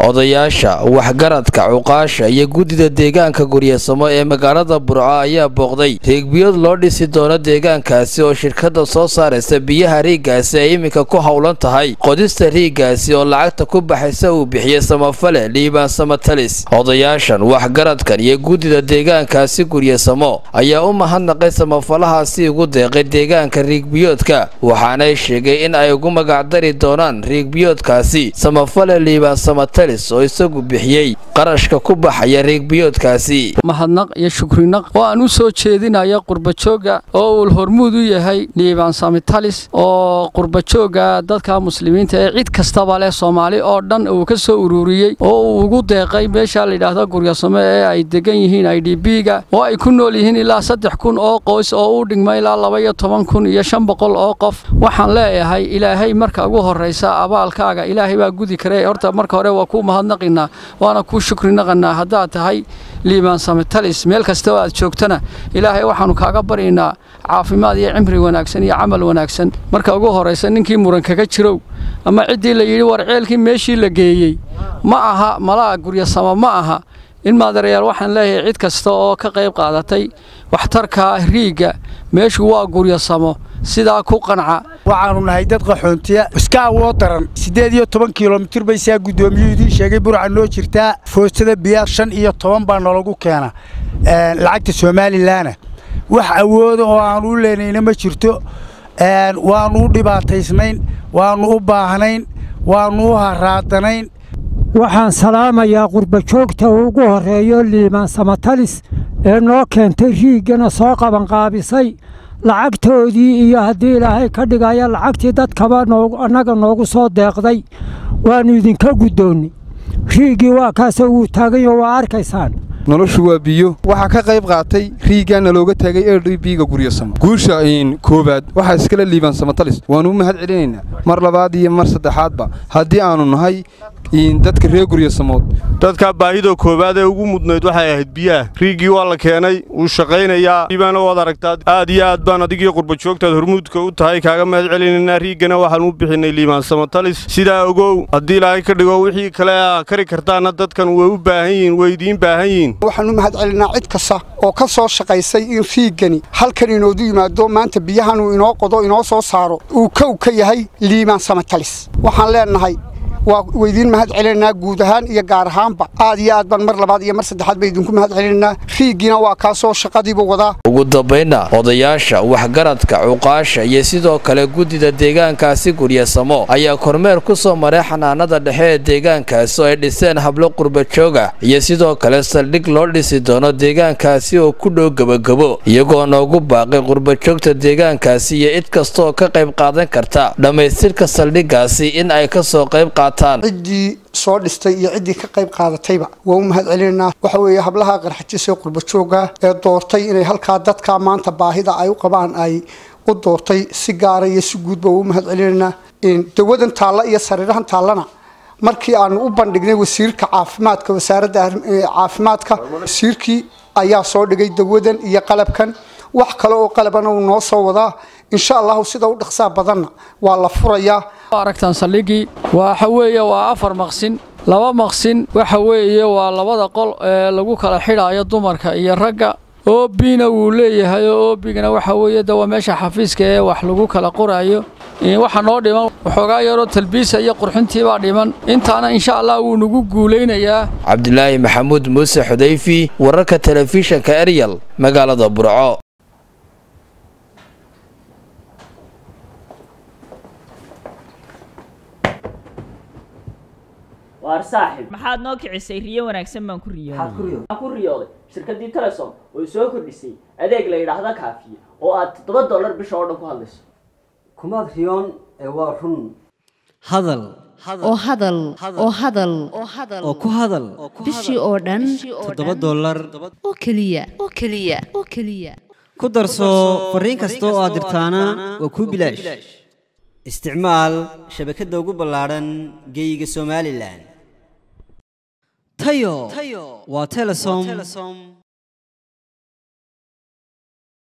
odayaasha waxgaradka cuqaasha iyo guddida deegaanka guryasamo ee magaalada burco ayaa booqday riigbiyood loo dhisi doono deegaankaasi oo shirkadda soo saaraysa biyaha riiggaasi ay iminka ku howlan tahay qodista riiggaasi oo lacagta ku baxaysa uu bixiyey samafale liibaan samatalis odayaashan waxgaradkan iyo guddida deegaankaasi guryasamo ayaa u mahadnaqay samafalahaasi ugu deeqay deegaanka riigbiyoodka waxaanay sheegay in ay ugu magacdari doonaan riigbiyoodkaasi samafale liibaan samatalis oo isagu bixiyey qarashka ku baxaya riigbiyoodkaasi mahadnaq iyo shukrinaq oo aan u soo jeedinaya qurbajooga oo uu hormuud u yahay liibaan samatalis oo qurbajooga dadka muslimiinta ee cid kastaba leh soomaali oo dhan uu ka soo ururiyey oo uu ugu deeqay meesha layidhaahdo guryasamo ee ay degan yihiin i d b-ga oo ay ku nool yihiin ilaa saddex kun oo qoys oo u dhigma ilaa laba iyo toban kun iyo shan boqol oo qof waxaan leeyahay ilaahay marka ugu horraysa abaalkaaga ilaahay baa gudi kare horta marka hore waa kuu mahadnaqinaa waana kuu shukrinaqanaa haddaad tahay liibaan samatalis meel kasta oo aad joogtana ilaahay waxaannu kaaga baryaynaa caafimaad iyo cimri wanaagsan iyo camal wanaagsan marka ugu horraysa ninkii muran kaga jirow ama ciddii la yidhi war ceelkii meeshii la geeyey ma aha malaha guryasamo ma aha in maadareyaal waxaan leeyahay cid kasta oo ka qayb qaadatay waxtarka riigga meeshu waa guryasamo sidaa ku qanca waxaannu nahay dad qaxoontiya iska awoo daran siddeed iyo toban kilomitir bay saa guddoomiyuu idiin sheegay burca noo jirtaa foostada biyaa shan iyo toban baa noolagu keena lacagta somalilanna wax awooda oo aannu u leenayna ma jirto waannu u dhibaataysnayn waannu u baahnayn waannu u haraadanayn waxaan salaamayaa qurbajoogta ugu horreeyo liibaan samatalis ee noo keentay riiggana soo qabanqaabisay lacagtoodii iyo haddii ilaahay ka dhigaya lacagtii dadkaba annaga noogu soo deeqday waannu idinka guddoonnay riiggii waa kaasoo wuu taagayo waa arkaysaan noloshu waa biyo waxaa ka qayb qaatay riiggaana looga taagay l d b-ga guryasamo guusha koowaad waxaa iskale liibaan samatalis waannu u mahad celinaynaa mar labaad iyo mar saddexaadba haddii aannu nahay dadka reer guryasamood dadka baahida koowaad ee ugu mudnayd waxay ahayd biyaha riiggii waa la keenay wuu shaqaynayaa liibaana waad aragtaa aad iyo aad baan adigii qurbajoogtaad hormuudka u tahay kaaga mahad celinaynaa riiggana waxaan u bixinay liibaan samatalis sidaa ogow haddii ilaahay ka dhigo wixii kale aa kari kartaanna dadkan way u baahan yihiin way idiin baahan yihiin waxaan u mahad celinaa cid kasta oo ka soo shaqaysay in riiggani halkan inoodu yimaado maanta biyahanuu inoo qodo inoo soo saaro uu kow ka yahay liibaan samatalis waxaan leennahay waa waydiin mahad celinaynaa guud ahaan iyo gaar ahaanba aad iyo aad baan mar labaad iyo mar saddexaad ba idinku mahad celinaynaa riiggiina waa kaasoo shaqadiiba wadaa ugu dambaynna odayaasha waxgaradka cuqaasha iyo sidoo kale guddida deegaankaasi guryasamo ayaa kormeer ku soo maray xanaanada dhexe ee deegaankaasi oo ay dhiseen hablo qurbajooga iyo sidoo kale saldhig loo dhisi doono deegaankaasi oo ku dhow gebagabo iyagoo noogu baaqay qurbajoogta deegaankaasi iyo cid kastaoo ka qayb qaadan karta dhammaystirka saldhiggaasi in ay ka soo qayb qaataan ciddii soo dhistay iyo ciddii ka qayb qaadatayba waa u mahad celinaynaa waxa weeye hablaha qarxajis ee qurbajooga ee doortay inay halkaa dadka maanta baahida ay u qabaan ay u doortay si gaara iyo si guudba waa u mahad celinaynaa dawadan taalla iyo sariirahan taallana markii aanu u bandhignay wasiirka caafimaadka wasaaradda caafimaadka wasiirkii ayaa soo dhigay dawadan iyo qalabkan wax kale oo qalabana uu noo soo wadaa insha allahu sida u dhaqsaa badanna waa la furayaa aragtaan saldhiggii waxa weeye waa afar maqsin laba maqsin waxa weeye waa labada qol ee lagu kala xidhaayo dumarka iyo ragga oobina wuu leeyahay oo oobigana waxa weeye de waa meesha xafiiska ee wax lagu kala qoraayo waxa noo dhiman waxoogaa yaroo talbiisa iyo qurxintiibaa dhiman intaana insha allah wuu nagu guulaynayaa cabdilaahi maxamuud muuse xudayfi wararka telefishanka eryal magaalada burco waar saaxib maxaad noo kicisay riyo wanaagsan baan ku riyooday ku riyooday shirkadii telesom oo soo kordhisay adeeg la yidhaahda kaafiye oo aad toddoba dollar bisha oo dhan ku hadlayso kumaad riyoon ee waa run hadal oo hadal oo hadal oo ku hadal bishii oo dhan toddoba dollar oo keliya oo keliya oo keliya ku darso fariin kasta oo aad dirtaana waa kuu bilaash isticmaal shabakadda ugu ballaadhan geeyiga somalilan tayo waa telesom